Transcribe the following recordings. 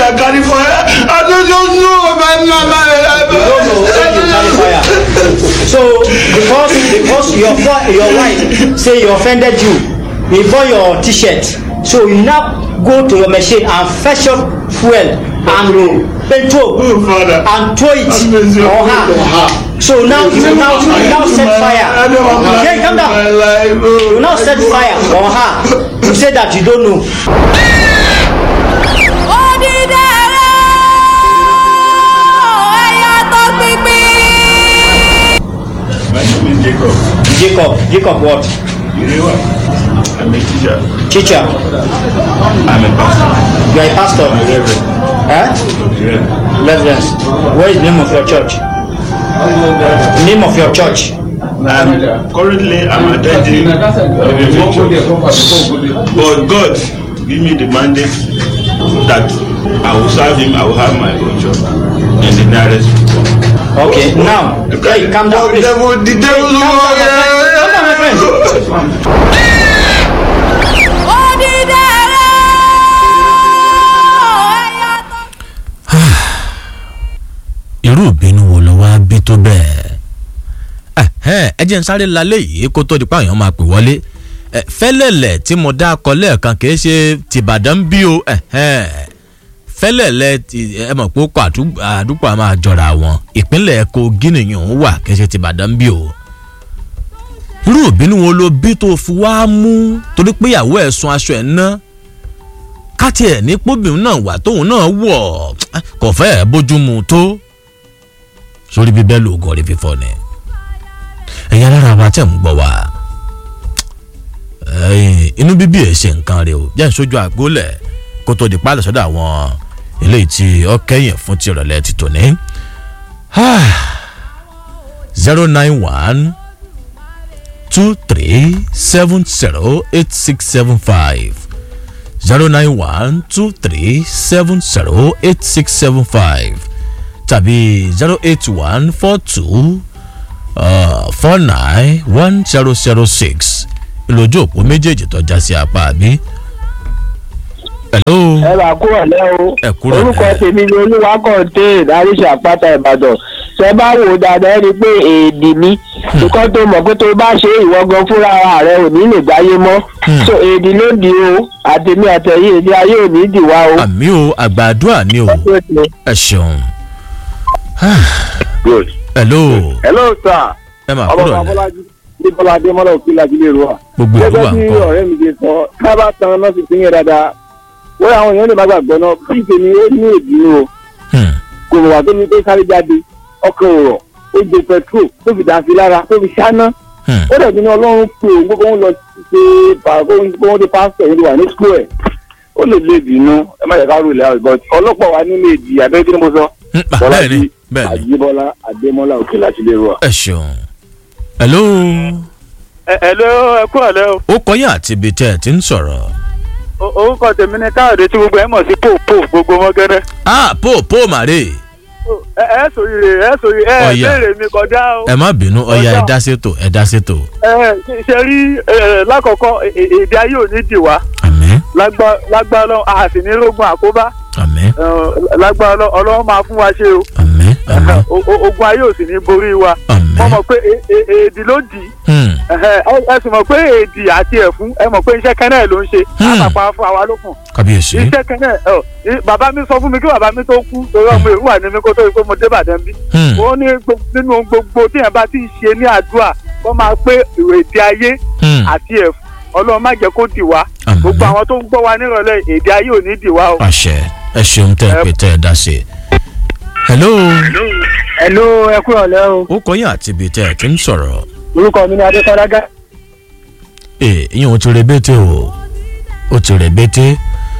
I carry fire. I don't just know my mama. you don't know when you carry fire so because because your fa- your wife say he offended you he burn your t-shirt so you now go to your machine and fetch up fuel and petrol Oh, Father. and throw it Have mercy on on her her. so now you now you now set I fire don't want my, yeah calm down my life. you now set fire on her you say that you don't know My name is Jacob. jacob jacob what You know what? I'm a teacher. teacher I'm a pastor. you are a pastor Reverend. eh Yeah. reverence what is the name of your church name of your church I'm currently I'm attending a church. But God give me the mandate that I will serve him, I will have my own church in the nearest future. okay now hey calm down The please devil, the devil, calm down, my friend. Calm down, my friend. irú ìbínú wo ló wá bí tó bẹ́ẹ̀ Ẹ̀hẹ́n, ẹ jẹ́ n sáré lálẹ́ yìí kó tó di pa èèyàn máa pè wọlé Ẹ, fẹ́lẹ̀lẹ̀ tí mo dá akọ lẹ́ẹ̀kan kì í ṣe tìbàdàn bí o ẹ̀hẹ́n. fẹ́lẹ̀lẹ̀ ti- ẹ mọ̀ pé ó kọ àdúgbò àdúgbò a máa jọra wọn ìpínlẹ̀ Kogi nìyẹn òun wà kì í ṣe tìbàdàn bí o irú ìbínú wo ló bí tó fi wá mú torí pé ìyàwó ẹ̀ sun aṣọ ẹ̀ ná káti ẹ̀ ní póbìnrin náà wà tóun náà wọ̀ kò fẹ́ bójúmu tó sórí bíbẹ́ lóògùn orí fífọ́ ni ẹ̀yin alára wa tẹ̀ ń gbọ́ wa ẹ̀yin, inú bíbí ẹ̀ ṣe nǹkan rẹ o jẹ́ ìṣojú àgbólẹ̀ kó tó di pálọ̀ sọ́dọ̀ àwọn eléyìí tí ó kẹ́yìn fún ti ìrọ̀lẹ́ ti tòní zero nine one two three seven zero eight six seven five zero nine one two three seven zero eight six seven five tàbí zero eight one four two four nine one zero zero six ìlójú òpó méjèèjì tó já sí apá àbí. hello ẹ bá kú ọ̀lẹ́ o Ẹ kúrò lẹ́. orúkọ tèmi ni olúwakọ̀ǹté ìdáríṣà àpáta ìbàdàn ṣe bá wò ó dáadáa ẹ rí i pé èdè ni nǹkan tó mọ̀ pé tó bá ṣe ìwọ gan fúnra ara rẹ ò ní lè gbáyé mọ́ so èdè ló di o àtẹ̀mí àtẹ̀yìn èdè ayé ò ní dì wá o. àmì o àgbàdua ni o ẹ ṣeun. good. hello hello sir. ẹ máa ọmọ kúrò lẹ abọ́lájú ní bọ́lá adémọ́lá òkè làjílẹ̀ èrò wa. gbogbo ìlú gẹ́gẹ́ wa bí nǹkan ọ̀rẹ́ mi ṣe sọ ká bá tan náà sì pín yẹn dáadáa wọ́n àwọn èèyàn lè má gbàgbọ́ náà bí ìpèmí ó ní ìdúró o Hmm, kò mọ̀ wá tó ní pé sáré jáde ọkàn òrọ̀ ó jẹ petrol tó fi dà sí lára tó fi ṣáná hmm. ó dẹ̀ bí ní ọlọ́run pé òun gbogbo wọn lọ ṣe pàrọ̀ dé pásítọ̀ yìí wà ní skul ẹ̀ ó lè lè bínú ẹ má jẹ́ ká rò lẹ́yìn but ọlọ́pàá wa nílé ìdí abẹ́rẹ́ kí ni mo sọ Hmm, ah, bẹ́ẹ̀ ni bẹ́ẹ̀ ni àjíbọ́lá adémọ́lá òkè làjílẹ̀ èrò wa. ẹ ṣeun. hello ẹ ẹ ló ẹ kú ọ̀lẹ́ o ó kọyìn àti ibi tẹ́ ẹ ti ń sọ̀rọ̀. O- orúkọ tèmi ni káyọ̀dé tí gbogbo ẹ mọ̀ sí pòpò gbogbo wọn gẹ́rẹ́. ah po po màrè ẹ ẹ sòrìrè ẹ sòrì ẹ Ọ̀yà. béèrè mi kọjá o. ẹ má bínú ọya ẹ Ọjà. dá sétò ẹ dá sétò. ẹ ṣe- ṣe rí ẹ, lákọ̀ọ́kọ́ ẹ- ẹ- èdè ayé ò ní dì wá àmín lágbá lágbá ọlọ́run a sì ní rógun àkóbá àmín ẹ, lágbá ọlọ́run ọlọ́run máa fún wa ṣe o àmín àmín O- o- ogun ayé ò sì ní borí wa àmín. wọ́n mọ̀ pé e- e- èdè ló dì í Hmm, Ẹhẹ́, ẹ ẹ sì mọ̀ pé èdè àti ẹ̀fún ẹ mọ̀ pé iṣẹ́ kẹ́nẹ́ ló ń ṣe Hmm. àpapọ̀ fún àwa lókun kábíyèsí. iṣẹ́ kẹ́nẹ́ ọ i- bàbá mi sọ fún mi kí bàbá mi tó kú torí ọmọ èrú wà ní mi kó tó di pé mo dé Ìbàdàn bí Hmm, ó ní gbo- nínú ohun gbogbo tí yẹn bá ti ṣe ní àdúrà kó máa pé ìwé èdè ayé hmm, àti ẹ̀fún ọlọ́run má jẹ́ kó dì wá àmín. gbogbo àwọn tó ń gbọ́ wa nírọ̀lẹ́ èdè ayé ò ní dì wá o. àṣẹ ẹ ṣeun tẹ́ ẹ pé tẹ́ ẹ dá sí. hello ẹ̀lú ẹ kú ọ̀lẹ́ o ó kọyìn àti ibi tẹ́ ẹ ti ń sọ̀rọ̀. orúkọ mi ni adékọ́lágá ee ìyẹn ò ti rẹ̀bẹ̀tẹ̀ o ó ti rẹ̀bẹ̀tẹ̀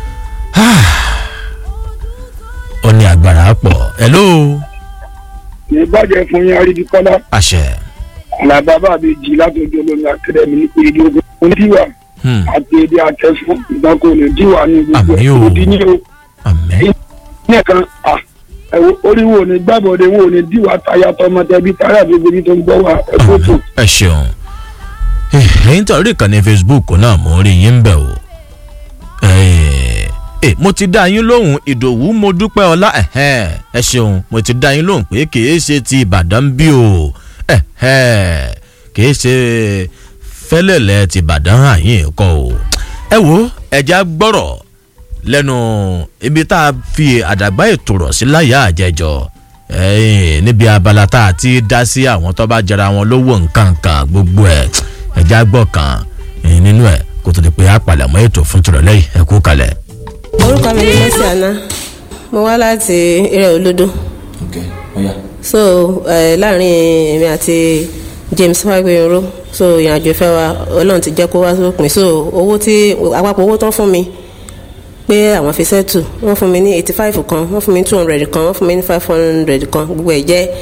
ó ní agbára pọ̀ hello ìbàjẹ́ fún yín arídìkọ́lá àṣẹ. àlàbà bàbí jì látọjú olómi akadẹ́mi ní pé èdè ogun onídìwà Hmm, àti èdè akẹ́fún ìgbàkó ní díwà ní gbogbo Àmì o. òdi ní o àmín nìkan à ẹ̀wọ̀ oríwo ní gbàbọ̀dé wo ní díwà táyà tọmọtẹbí táyà tó gbébi tó ń gbọ́ wa ẹ̀kọ́ tó. ẹ ṣeun Eh, ẹ̀yin tó rí ìkànnì facebook náà mo rí yín bẹ̀ o Eh, ẹ mo ti dá yín lóhùn ìdòwú mo dúpẹ́ ọlá ẹ̀hẹ́n, ẹ ṣeun mo ti dá yín lóhùn pé kìí ṣe ti ìbàdàn bí o ẹ̀hẹ́n, kìí ṣe fẹ́lẹ̀lẹ̀ ti ìbàdàn àyìn kọ́ o ẹ wo ẹja gbọ́rọ̀ lẹ́nu ibi tá a fi àdàgbà ètò rọ̀ sí láyà àjẹjọ ẹ̀yìn níbi abala tá a ti dá sí àwọn tó bá jẹra wọn lówó nǹkan kan gbogbo ẹ̀ ẹja gbọ́ kan ẹ̀yìn nínú ẹ̀ kó tó di pé a palẹ̀mọ́ ètò fún tìrọ̀lẹ́ yìí ẹ kú kalẹ̀. orúkọ mi ni mercy anna mo wá láti eré olódó ok ọ̀ya. so eh, láàrin èmi àti james fagbeyoro so ìrìnàjò ìfẹ́ wa ọlọ́run ti jẹ́ kó wá sópin so owó tí àpapọ̀ owó tán fún mi pé àwọn fi sẹ́tù wọ́n fún mi ní eighty five kan wọ́n fún mi ní two hundred kan wọ́n fún mi ní five hundred kan gbogbo ẹ̀ jẹ́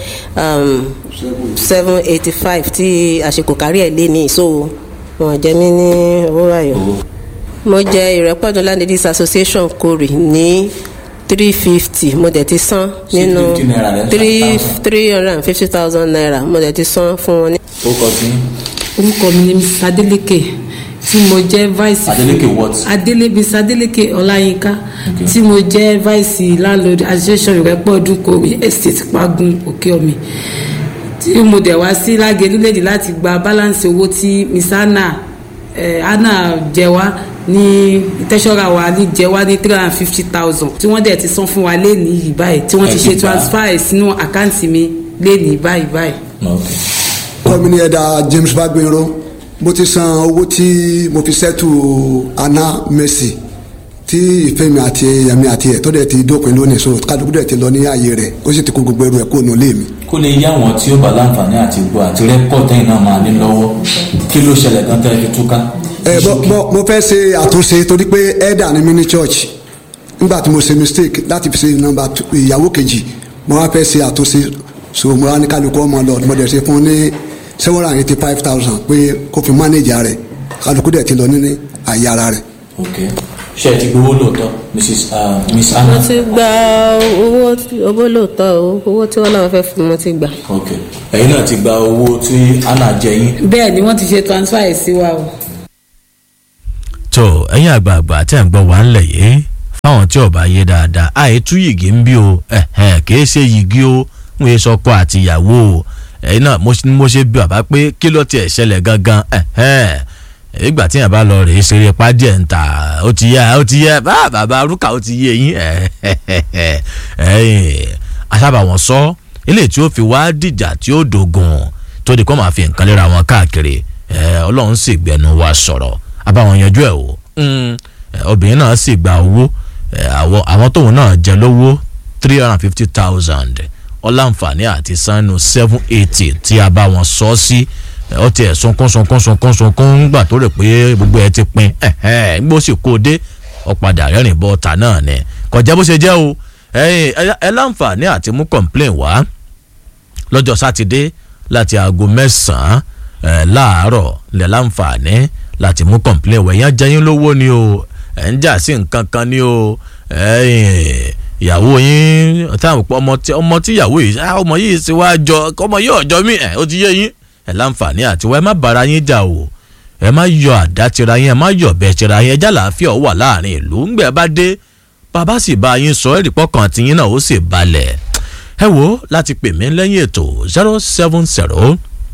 seven eighty five tí àsìkò kárí ẹ̀ lé ní so wọ́n jẹ́ mí ní owó ayọ̀ mo jẹ ìrẹ́pọ̀dún landladies association kori ní three fifty mo dẹ̀ ti san nínú 350 naira lẹ́ ń san three thousand. three hundred and fifty thousand naira mo dẹ̀ ti san fún wọn ní. ó kọ sí orúkọ mi ni mrs adeleke tí mo jẹ́ vice Adeleke what? adele mrs adeleke ọláyínká tí mo jẹ́ vice landlord association ìrẹ́pọ̀ ọdún kòwé estate pagun òkè omi tí mo dẹ̀ wá sí lágẹ̀lú lèdí láti gba balance owó tí miss anna eh, anna jẹ wá ní tẹ́sọ́ra wa ní jẹ wá ní three hundred and fifty thousand tí wọ́n dẹ̀ ti san fún wa léèní yìí báyìí tí wọ́n ti Ẹ ṣe ti gbà. transfer ẹ̀ sínú àkáǹtì mi léèní báyìí báyìí. kọ́mi ní ẹ̀dá james bagbenro mo ti san owó tí mo fi sẹ́tù anna mercy tí ìfẹ́ mi àti ẹ̀mí àti ẹ̀ tó dẹ̀ ti dópin lónìí so kálukú dẹ̀ ti lọ ní ààyè rẹ̀ ó sì ti kó gbogbo ẹrù ẹ̀ kó nù lé mi. kó lè yá àwọn tí ó bá láǹfààní àti gbọ́ àti rẹ́kọ̀tì ẹ̀yìn náà máa ní lọ́wọ́ kí ló ṣẹlẹ̀ gan tẹ́ fi túká. ẹ bọ bọ mo fẹ́ ṣe àtúnṣe torí pé ẹ̀dà ni mí ní church nígbà tí mo ṣe mistake láti fi ṣe nọ́mbà two- ìyàwó kejì mo wá fẹ́ ṣe àtúnṣe so mo wá ní kálukú ọmọ lọ mo dẹ̀ ṣe fún un ní seven hundred and eighty five thousand pé kó fi manage rẹ̀ kálukú dẹ̀ ti lọ ní àyè ara rẹ̀. ok ṣe ti gbowó lóòótọ́ mrs uh, miss anna. mo ti gba owó owó lóòótọ́ o owó tí wọ́n náà fẹ́ fún mi mo ti gbà. ok ẹ̀yin náà ti gba owó tí anna jẹ yín. bẹ́ẹ̀ ni wọ́n ti ṣe transfer ẹ̀ sí wa o. tó ẹ̀yin àgbààgbà tẹ̀ ń gbọ́ wá ńlẹ̀ yìí fáwọn tí ọba yé dáadáa àìtú yìgì ń bí o ẹ̀hẹ́n, kìí ṣe yìgì o ń wé sọkọ àtìyàwó o ẹ̀yin náà mo ṣe- mo ṣe bí bàbá pé kí ló tiẹ̀ ṣẹlẹ̀ gangan ẹ̀hẹ́n. ìgbà tí yàrá bá lọ rèé ṣeré pàdé ẹ̀ ń ta ó ti yá ó ti yá bá bàbá rúkà ó ti yé yín ẹ̀hẹ́n. asábà wọn sọ ilé tí ó fi wá dìjà tí ó dògùn tó di kó máa fi nǹkan léra wọn káàkiri ẹ̀, ọlọ́run sì gbẹnu wa sọ̀rọ̀ abáwọn yanjú ẹ̀ o Mm, ẹ̀, obìnrin náà sì gba owó ẹ̀, àwọn àwọn tóun náà jẹ lówó three hundred and fifty thousand ọláǹfààní àti sanu seven eighty tí a bá wọn sọ sí ẹ̀, ó tiẹ̀ sunkún sunkún sunkún sunkún ńgbà tó rè pé gbogbo ẹ ti pin ẹ̀hẹ́n, ńgbó sì kó o dé ọ̀padà rẹ́rìn bọ́ ọ̀tà náà ni kọjá bó ṣe jẹ́ o ẹ̀yin, ẹ ẹ láǹfààní àti mú complain wá lọ́jọ́ sátidé láti aago mẹ́sàn-án ẹ̀, láàárọ̀ lẹ̀ láǹfààní láti mú complain wẹ̀ yẹn jẹ́yìn lówó ni o ẹ̀ ń jà sí nǹkan kan ni o ẹ̀yin, ìyàwó yín táwọn pọ̀ ọmọ tí ọmọ tí ìyàwó yìí ah, ọmọ yìí ti wá jọ ọmọ yìí ọjọ́ mi ẹ̀ ó ti yé yín ẹ̀ láǹfààní àti wọ́n ẹ má bára yín jà o ẹ má yọ àdá tira yín ẹ má yọ ọ̀bẹ tira yín ẹjá làáfíà ó wà láàrin ìlú ńgbẹ́ bá dé bàbá sì bá yín sọ ẹ̀rì pọ̀kàn tiyín náà ó sì balẹ̀ ẹ wo láti pè mí lẹ́yìn ètò zero seven zero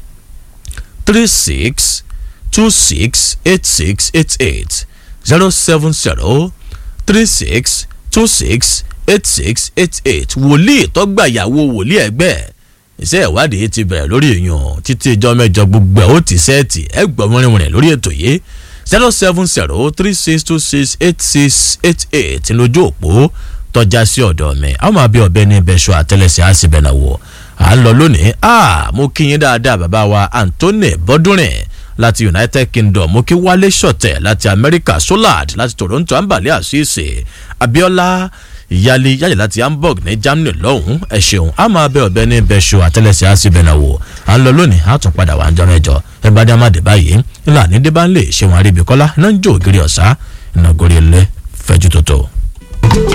three six two six eight six eight eight zero seven zero three six two six eight six eight eight wòlíì tọ́gbàyàwó wòlíì ẹgbẹ́ iṣẹ́ ìwádìí ti bẹ̀rẹ̀ lórí èèyàn títí ìjọ mẹ́jọ gbogbo ẹ̀ ó ti sẹ́ẹ̀tì ẹ gbọ́ mọ́rinmọ́rin lórí ètò yìí zero seven zero three six two six eight six eight eight lójú òpó tọ́já sí ọ̀dọ̀ mi àwọn máa bí ọbẹ̀ ní ibẹ̀ṣọ àtẹlẹsẹ̀ á sì bẹ̀nà wò à ń lọ lónìí ah mo kí yín dáadáa bàbá wa Anthony Bọ́dúnrìn láti United Kingdom mo kí Wálé Ṣọ̀tẹ̀ láti America Solad láti Toronto ambali àṣìṣe Abiola ìyáálé yáyà láti Hamburg ní Germany lọ́hùn ẹ ṣeun a máa bẹ ọbẹ̀ ní ibẹ̀ṣọ àtẹlẹsẹ̀ á sì bẹ̀nà wò à ń lọ lónìí a tún padà wà ń jọ mẹ́jọ ẹ bá dé amáde báyìí ńlá ní débà ń lè ṣe wọn àríbíkọ́lá iná ń jó ògiri ọ̀sá iná gorí ilé fẹ́jú tótó.